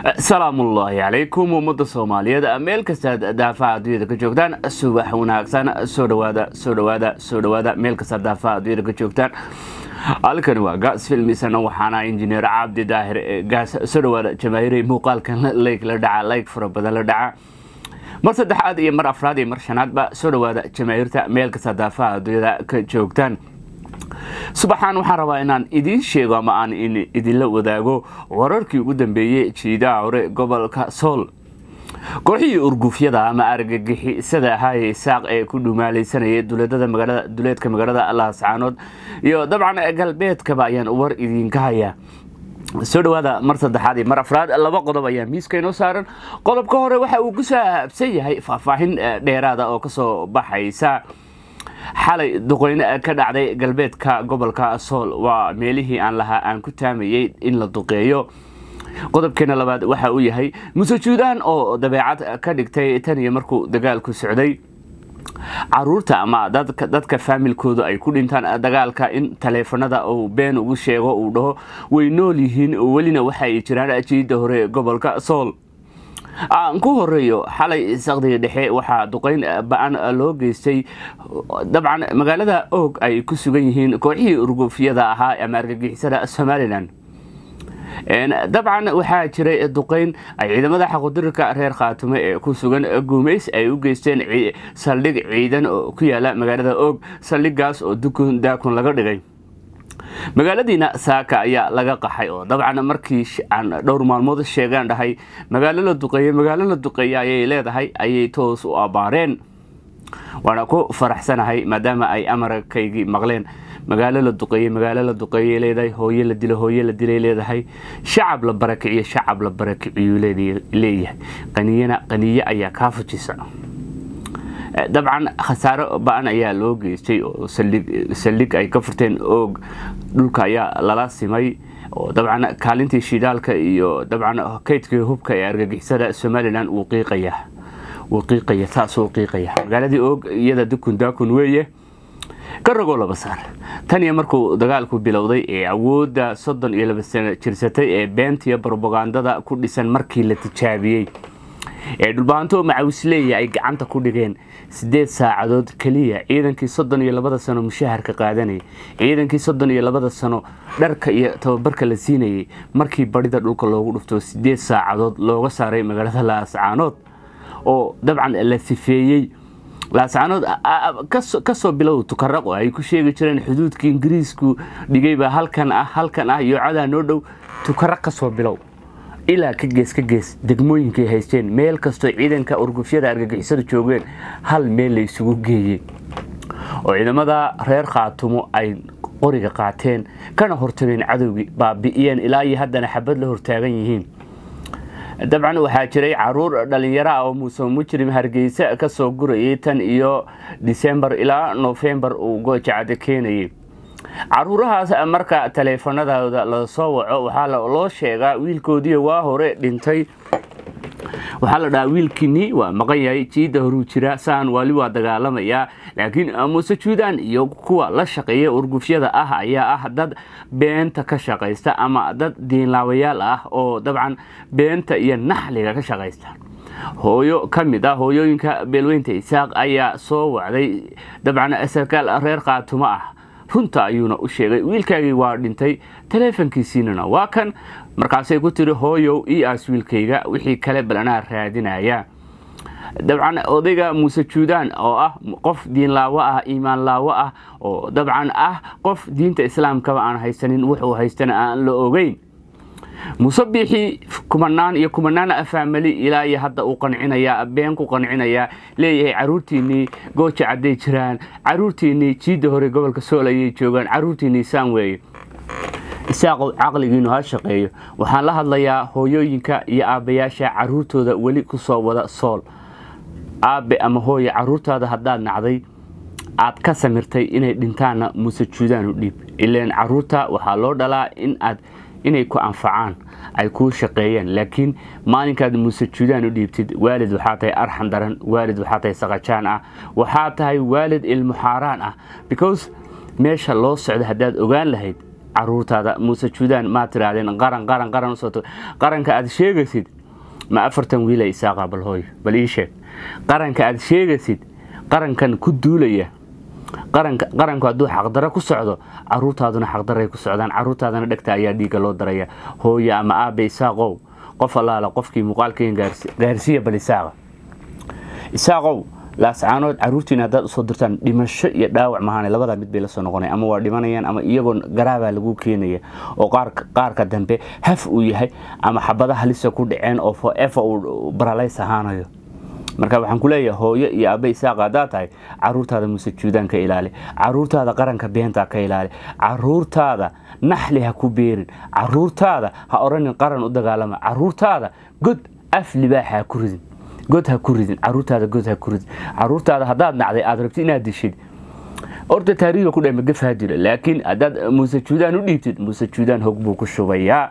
salaamullaahi calaykum ummadda soomaaliyeed meel kastaad daafaha adduunyada ka joogtaan subax wanaagsan soo dhawaada soo dhawaada soo dhawaada meel kastaad daafaha adduunyada ka joogtaan halkani waa gaas filmisana waxaana injineer cabdi daahir gaas soo dhawaada jamaahiray muuqaalkan layg la dhaca layg fara badan la dhaca mar saddexaad iyo mar afraad iyo mar shanaadba soo dhawaada jamaahiirta meel kasta daafaha adduunyada ka joogtaan subaxaan waxaan rabaa inaan idiin sheego ama aan idinla wadaago wararkii ugu dambeeyey jiidaha hore gobolka sool kooxihii urgufyada ama argagixisada ahaaye isaaq ee ku dhumaalaysanayay duleedka magaalada laascaanood iyo dabcan galbeedkaba ayaan war idinka hayaa soo dhawaada mar saddexaad iyo mar afraad laba qodob ayaa miiska inoo saaran qodobka hore waxa uu ku saabsan yahay faahfaahin dheeraada oo kasoo baxaysa xalay duqeyne ka dhacday galbeedka gobolka sool waa meelihii aan lahaa aan ku taamayey in la duqeeyo qodobkeena labaad waxa uu yahay musajuudaan oo dabeecad ka dhigtay tan iyo markuu dagaalku socday caruurta ama dadka faamilkooda ay ku dhintaan dagaalka in taleefanada uu been ugu sheego uu dhaho way nool yihiin welina waxa ay jiraan jiida hore gobolka sool aan ku horeeyo xalay saqdiga dhexe waxaa duqeyn ba-an loo geystay dabcan magaalada oog ay ku sugan yihiin kooxihii urgufyada ahaa ama argagixisada somalilan dabcan waxaa jiray duqeyn ay ciidamada xaqudirka reer khaatume ee ku sugan guumays ay u geysteen saldhig ciidan oo ku yaala magaalada oog saldhigaas oo dukun daakun laga dhigay magaaladiina saaka ayaa laga qaxay oo dabcan markii aan dhowr maalmood sheegaan dhahay magaalo la duqeeye magaalo la duqeeye ayay leedahay ayay toos u abbaareen waana ku faraxsanahay maadaama ay amarkaygii maqleen magaalo la duqeeye magaalo la duqeeyay leedahay hooye la dilo hooye la dilay leedahay shacab la barakiciyo shacab la barakiciyuu leeyahay qaniyana qaniye ayaa kaa fujisa dabcan khasaaro ba-an ayaa loo geystay oo saldhig ay ka furteen oog dhulka ayaa lala simay oo dabcan kaalintii shidaalka iyo dabcan kaydkii hubka ee argagixisada somalilan wuu qiiqaya wuu qiiqaya saasuu qiiqaya magaaladii oog iyada dukun daakun weeye ka ragoo laba saar tan iyo markuu dagaalku bilowday ee awoodda soddon iyo laba sano jirsatay ee beentiyo brobagandada ku dhisan markii la tijaabiyey ee dhulbaanto macawisleeya ay gacanta ku dhigeen siddeed saacadood keliya ciidankii soddon iyo labada sano mushaharka qaadanayay ciidankii soddon iyo labada sano dharka iyo tababarka la siinayay markii badhida dhulka loogu dhufto siddeed saacadood looga saaray magaalada laascaanood oo dabcan la sifeeyey laascaanood kasoo bilow tukaraqo ay ku sheegi jireen xuduudkii ingiriisku dhigayba halkan ah halkan ah iyo cadaa noo dhow tukaraq kasoo bilow ilaa ka gees ka gees degmooyinkay haysteen meel kastoo ciidanka urgufyada argagixisada joogeen hal meel la isugu geeyey oo ciidamada reer khaatumo ay qoriga qaateen kana hortageen cadowgii baabi'iyeen ilaa iyo haddana xabad la hortaagan yihiin dabcan waxaa jiray caruur dhalinyaro ah oo muuse mujrim hargeysa kasoo gurayay tan iyo disembar ilaa nofembar uu goojacada keenayay caruurahaas marka taleefanadooda lasoo waco waxaa loo sheegaa wiilkoodii waa hore dhintay waxaa la dhahaa wiilkiini waa maqan yahay jiida horuu jira saan wali waa dagaalamayaa laakiin muuse juudaan iyo kuwa la shaqeeya urgufyada ah ayaa ah dad beenta ka shaqaysta ama dad diinlaawayaal ah oo dabcan beenta iyo naxliga ka shaqaysta hooyo ka mid ah hooyooyinka beelweynta isaaq ayaa soo wacday dabcan sarkaal reer khaatumo ah runta ayuuna u sheegay wiilkaagii waa dhintay taleefankiisiinana waa kan markaasay ku tiri hooyow ii aas wiilkayga wixii kale bal anaa raadinaya dabcan odayga muuse juudaan oo ah qof diinlaawo ah iimaan laawo ah oo dabcan ah qof diinta islaamkaba aan haysanin wuxuu haystana aan la ogeyn muuse biixii kumanaan iyo kumanaan faamili ilaa iyo hadda uu qancinayaa been ku qancinayaa leeyahay caruurtiinii gooja cadday jiraan caruurtiinii jiidda hore gobolka sool ayay joogaan caruurtiinii saan weeye isaaqow caqligiinu ha shaqeeyo waxaan la hadlayaa hooyooyinka iyo aabbayaasha caruurtooda weli ku soo wada sool aabe ama hooye caruurtaada haddaad nacday aad ka samirtay inay dhintaanna muuse juudaan u dhiib ilaan caruurta waxaa loo dhalaa in aad inay ku anfacaan ay kuu shaqeeyaan laakiin maalinkaad muuse juudaan u dhiibtid waalid waxaa tahay arxan daran waalid waxaa tahay saqajaan ah waxaa tahay waalid ilmuxaaraan ah because meesha loo socda haddaad ogaan lahayd caruurtaada muuse juudaan maa tirahdeen qaran qaran qaran usooto qaranka aad sheegaysid ma afartan wiila isaaqa bal hooyo bal ii sheeg qaranka aad sheegaysid qarankan ku duulaya qaranka qaranku hadduu xaqdaro ku socdo caruurtaaduna xaqdaray ku socdaan caruurtaadana dhegta ayaa dhiigga loo daraya hooyo ama aabe isaaqow qof allaala qofkii muuqaalkeen gaarsiiya bal isaaqa isaaqow laascaanood caruurtiina haddaad usoo dirtaan dhimasho iyo dhaawac mahaan labadaa mid bay la soo noqonaya ama waa dhimanayaan ama iyagoo garaabaa lagu keenaya oo qaarka dambe haf uu yahay ama xabada halisa ku dhaceen oo foefa uu baralays ahaanayo marka waxaan ku leeyahay hooyo iyo aabbe isaaqa haddaad tahay caruurtaada musajuudaan ka ilaali caruurtaada qaranka beenta ka ilaali caruurtaada naxli ha ku beerin caruurtaada ha odhanin qaran u dagaalama caruurtaada god af libaaxa ha ku ridin god ha ku ridin caruurtaada god ha ku ridin caruurtaada haddaad nacday aad rabtid inaad dishid orta taariikhda ku dhahay magaf ha jira laakiin haddaad muuse juudaan u dhiibtid muuse juudaan hog buu ku shubayaa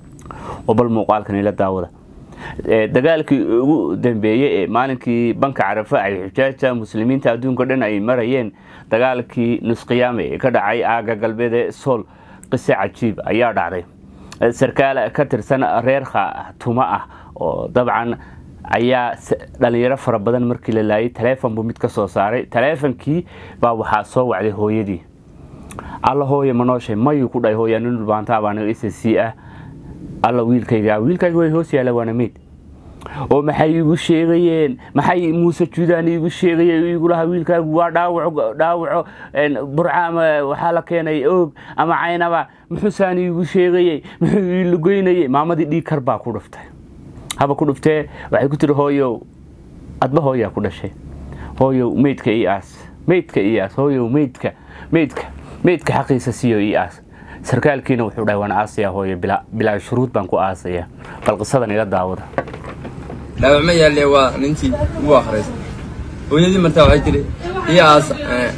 oo bal muuqaalkan ila daawada dagaalkii ugu dambeeyey ee maalinkii banka carafa ay xujaaja muslimiinta adduunka dhan ay marayeen dagaalkii nusqiyaame ee ka dhacay aaga galbeed ee sool qise cajiib ayaa dhacday sarkaal ka tirsan reer tuma ah oo dabcan ayaa dhalinyaro fara badan markii la laayay taleefon buu mid ka soo saaray taleefonkii baa waxaa soo wacday hooyadii alla hooye ma nooshay mayuu ku dhahay hooya nin dhulbaantaabaan s c ah alla wiilkayga wiilkayga way hoos yaalla waana meyd oo maxay iigu sheegayeen maxay muuse juudaan iigu sheegayeen iigu lahaa wiilkaagu waa dhaawaco dhaawaco burca ama waxaa la keenay oog ama caynaba muxuusaan iigu sheegayey muxuu iilugeynayey maamadii dhiig kar baa ku dhuftay haba ku dhuftee waxay ku tiri hooyow adba hooyaa ku dhashay hooyow meydka ii aas meydka ii aas hooyow meydka meydka meydka xaqiisa siiyo ii aas sarkaalkiina wuxuu dhahay waan aasayaa hooyo bilaa shuruud baan ku aasayaa bal qisadan iga daawada dhaawac ma yaalle waa nintii ugu akhraysa hooyadii martaa waxay tiri iyo aas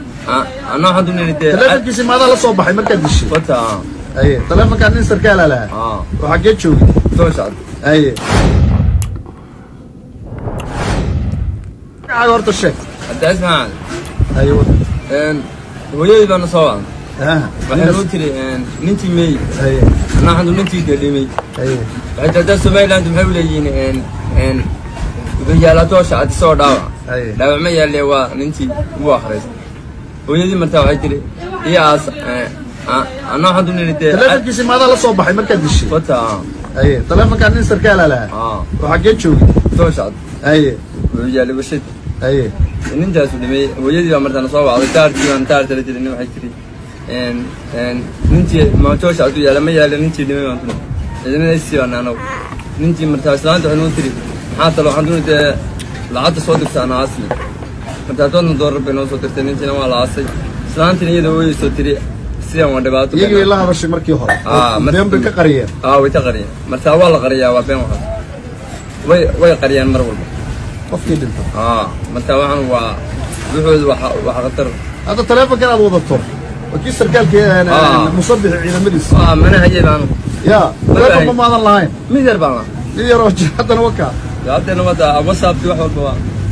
anaa waxaan duniri dee taleefonkiisi maadaa la soo baxay markaad dishay wata aye taleefonkaa nin sarkaala lahaa aa oo xaggee joogay soo socda aye magacaaga horta sheeg hadda ismaacal aye wada hooyadii baana soo wacda aha waxay noo tiri nintii meey aye anaa waxaan nintii gadhimay aye waxay tii hadda somaliland maxay u leeyihiin yaalaatoo shacad soo dhaawac aye dhaawac ma yaalle waa nintii ugu akhraysa hooyadii martaa waxay tiri iyo aas anaa waxaan duniri dee taleefonkiisi maadaa la soo baxay markaad dishay wata aye taleefonkaa nin sarkaala lahaa aa oo xaggee joogay soo socda aye wuxuu yaallay washid aye nintaasu dhimay hooyadii baa martaana soo wacday taarkii baan taar tala jirin waxay tiri nintii majoosha aduu yaalla ma yaalla nintii dhimay baan tiri ciidamada isii baan anagu nintii martaa islaanta waxay noo tiri maxaa talo waxaan duni dee lacagta soo dirta ana aasli martaa doodna doorar bay noo soo dirtay nintiina waa la aasay islaantiina iyada way soo tiri sidan waa dhibaato iyagii bay la hadashay markii hore Ah, mar- been bay ka qariyeen aa way ta qariyeen martaa waa la qariyaa waa been waxaas way way qariyaan mar walba qofkii dhintay aa martaa waxaan waa wuxooda waa waa khatar hadda taleefonkan aad wadato waa kii sarkaalkii Ah. musabixi ciidamadiisa waa mana hayay baan ya taleefonba maadan lahayn mid yar baan lahaa mid yaroo jir haddana wakaa haddana wada whatsappki wax walba waa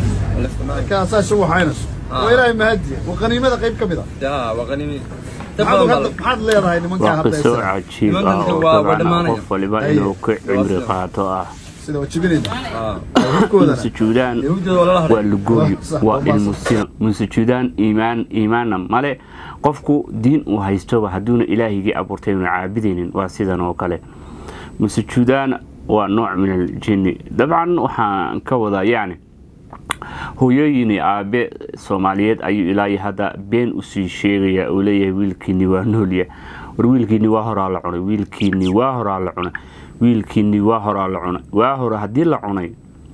kaasaa isu waxaynayso Ah. waa ilaahay mahadiya waa qaniimada qayb ka mid a ya waa qanimi dad maxaad badan hadda- baa maxaad leedahay nimankaa waa hadda qiso isaga? cajiib ah Nimankan oo waa- waa dabcan dhammaanaya. qof waliba Aye. inuu ka cimri qaato ah sida waa jibinayna ah hubkoodana musujuudaan yahuudooda waa lala waa hadlay lugooyo Sax, waa waa maas. ilmusiyan musujuudaan iimaan iimaanna male qofku diin uu haystoba hadduuna ilaahigii abuurtay una caabidaynin waa sidan oo kale musujuudaan waa nooc min aljinni dabcan waxaan ka wadaa yacni hooyooyini aabe soomaaliyeed ayuu ilaahi hadda been usii sheegaya uu leeyahay wiilkiini waa noolya war wiilkiini waa horaa la cunay wiilkiini waa horaa la cunay wiilkiini waa horaa la cunay waa hore haddii la cunay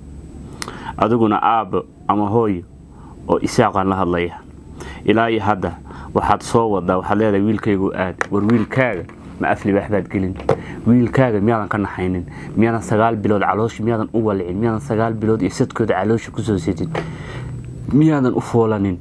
adiguna aabbo ama hooyo oo isaaqaan la hadlaya ilaahi hadda waxaad soo wadaa waxaad leedahay wiilkaygu aad war wiilkaaga ma aflibaax baad gelin wiilkaaga miyaadan ka naxaynin miyaadan sagaal bilood calooshi miyaadan u walicin miyaadan sagaal bilood iyo sadkooda caloosha kusoo sidin miyaadan u foolanin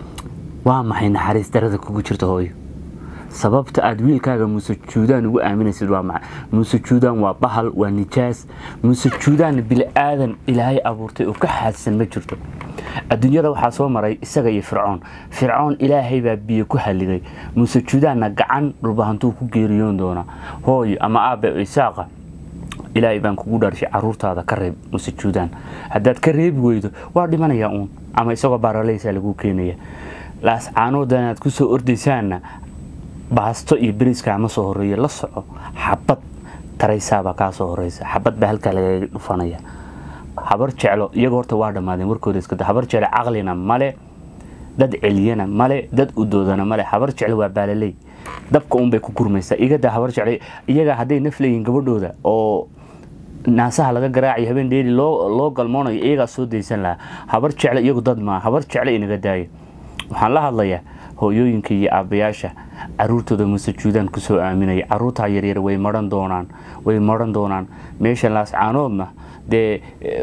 waa maxay naxariis darada kugu jirta hooyo sababta aad wiilkaaga muuse juudaan ugu aaminaysid waa maxay muuse juudaan waa bahal waa nijaas muuse juudaan bili-aadan ilaahay abuurtay oo ka xaadsan ma jirto adduunyada waxaa soo maray isaga iyo fircoon fircoon ilaahay baa biyo ku haligay muuse juudaanna gacan dhulbahantuu ku geeriyoon doonaa hooyo ama aabe isaaqa ilaahay baan kugu dhaarshay caruurtaada ka reeb musajuudaan haddaad ka reebi weydo waa dhimanaya uun ama isagoo baaraleysaa lagu keenaya laascaanoodan aad ku soo ordaysaanna baasto iyo beriska ma soo horeeya la soco xabad taraysaabaa kaa soo horeysa xabad baa halkaa lagaga dhufanaya habar jeclo iyaga horta waa dhammaadeen warkooda iskada habar jeclo caqlina male dad celiyana male dad udoodana male habar jeclo waa baalaley dabka unbay ku gurmaysaa igadaa habar jeclo iyaga hadday naf leeyihin gabadhooda oo naasaha laga garaacayo habeen dheeri loo galmoonayo iyagaa soo daysan lahaa habar jeclo iyagu dad maa habar jeclo inaga daayo waxaan la hadlayaa hooyooyinka iyo aabbayaasha caruurtooda musajuudaan kusoo aaminaya caruurtaa yaryar way maran doonaan way maran doonaan meesha laascaanoodna dee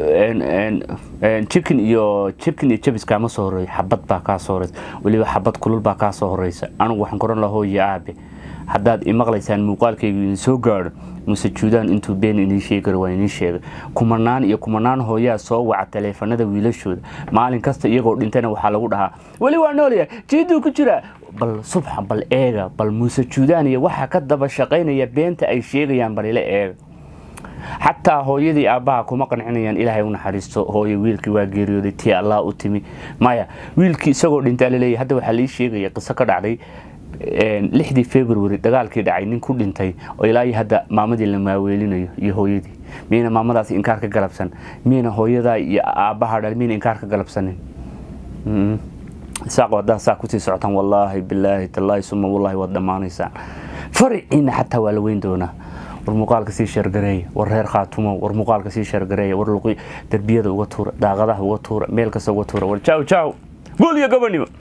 jikin iyo jikin iyo jabis kaama soo horeeyo xabad baa kaa soo horeysa weliba xabad kulul baa kaa soo horeysa anigu waxaan koran lahaa hooye aabe haddaad imaqlaysaan muuqaalkaygu idin soo gaadho musajuudaan intuu been idiin sheegaro waa idiin sheegay kumanaan iyo kumanaan hooyaa soo waca taleefanada wiilashooda maalin kasta iyagoo dhintana waxaa lagu dhahaa weli waa noolya jiiduu ku jira bal subxa bal eega bal musajuudaan iyo waxaa ka daba shaqaynaya beenta ay sheegayaan bal ila eega xataa hooyadii aabbaha kuma qancinayaan ilaahay u naxariisto hooye wiilkii waa geeriyooday tii allah u timi maya wiilkii isagoo dhintaa laleeyahy hadda waxaa lii sheegaya qiso ka dhacday lixdii february dagaalkii dhacay nin ku dhintay oo ilaa iyo hadda maamadii la maaweelinayo iyo hooyadii miyayna maamadaas inkaar ka galabsan miyayna hooyadaa iyo aabbaha dhal miyayna inkaar ka galabsanin isaaq haddaa saa kusii socotaan wallaahi bilaahi tallaahi suma wallaahi waad dhammaanaysaan fariciina xataa waa la weyn doonaa war muuqaalka sii sheergareeya war reer khaatumo war muuqaalka sii sheergareeya war luqi derbiyada uga tuura daaqadaha uga tuura meel kasta uga tuura war jaw jaw guul iyo gabanimo